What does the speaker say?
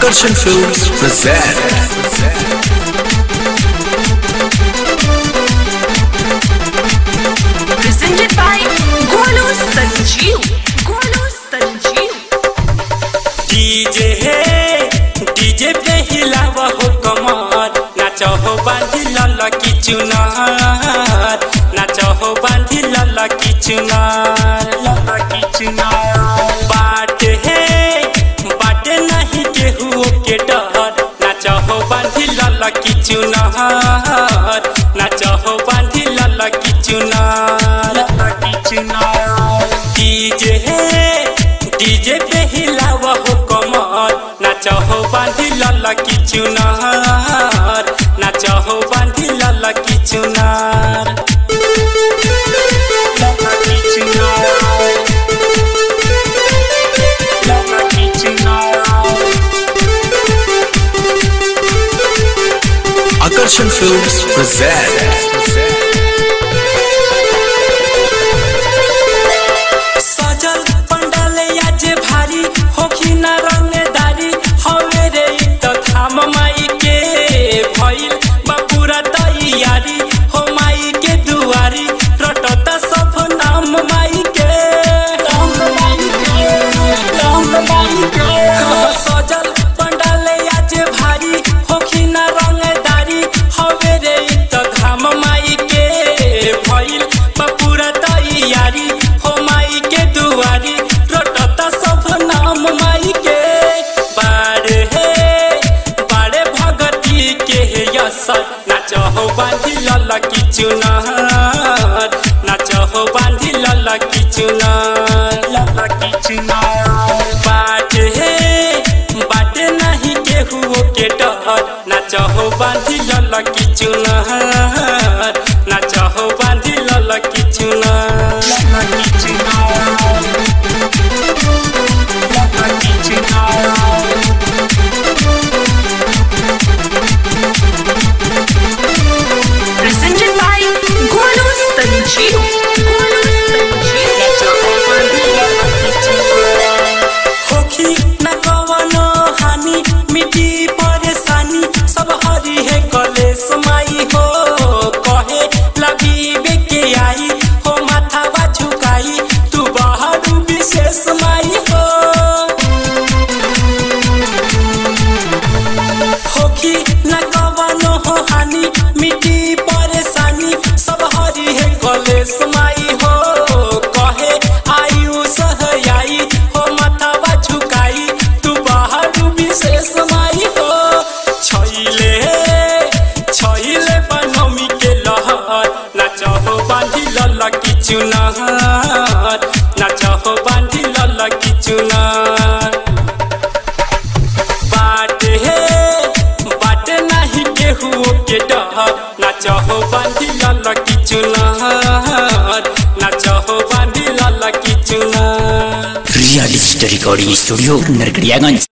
Akarshan Films present presented by Golu Sanjeev. Golu Sanjeev. DJ हे DJ पे हिलाव हो कमर नाच हो बांधी लल की चुनार नाच हो बांधी लल की चुनार लल की चुनार बाट हे बाट नहीं केहू के डर नाच हो बांधी लल की चुनार नाच हो बांधी लल की चुनार लल की चुनार डीजे हे डीजे पे हिलाव हो कमर नाच हो बांधी लल की चुनार नाच हो बांधी लल की चुनार लल की चुनार लल की चुनार Akarshan Films present सजल पंडाल आज भारी होखी ना रंगदारी हवे रे इ त थाम माई के भइल बापूरा तैयारी हो माई के दुआरी रटता सब नाम माई के नाम माई के नाम माई के सजल पंडाल आज भारी होखी ना रंगदारी हवे रे इ त धाम माई के भइल बापूरा तैयारी हो माई के दुआरी रटता सब नाम माई के बारे हे बारे भगती के हे यसर नाच हो बांधी लल की चुनार नाच हो बांधी लल की चुनार लल की चुनार बाट हे बाट नहीं केहू के डर नाच हो बांधी लल की चुनार नाच हो बांधी लल की चुनार लल की चुनार लल की Chunar Presented by Golu Sanjeev. Golu Sanjeev. होखी न कवनो हानि मिटी परेशानी सब हरी है कलेश माई हो कहे लबी के आई हो माथावा झुकाई तू बाहर विशेष माई हो होखी न कवनो हो हानि मिटी परेशानी सब हरी है कलेश माई हो कहे आयु सहयाई हो माथावा झुकाई तू बाहर विशेष माई हो छैले छैले बनमी के लहर नाच हो बांधी लल की चुनार नाच हो बांधी लल की चुनार बाट हे बाट नहीं केहू के डर नाच हो बांधी लल की चुनार नाच हो बांधी लल की चुनार real story recording studio Narkatiaganj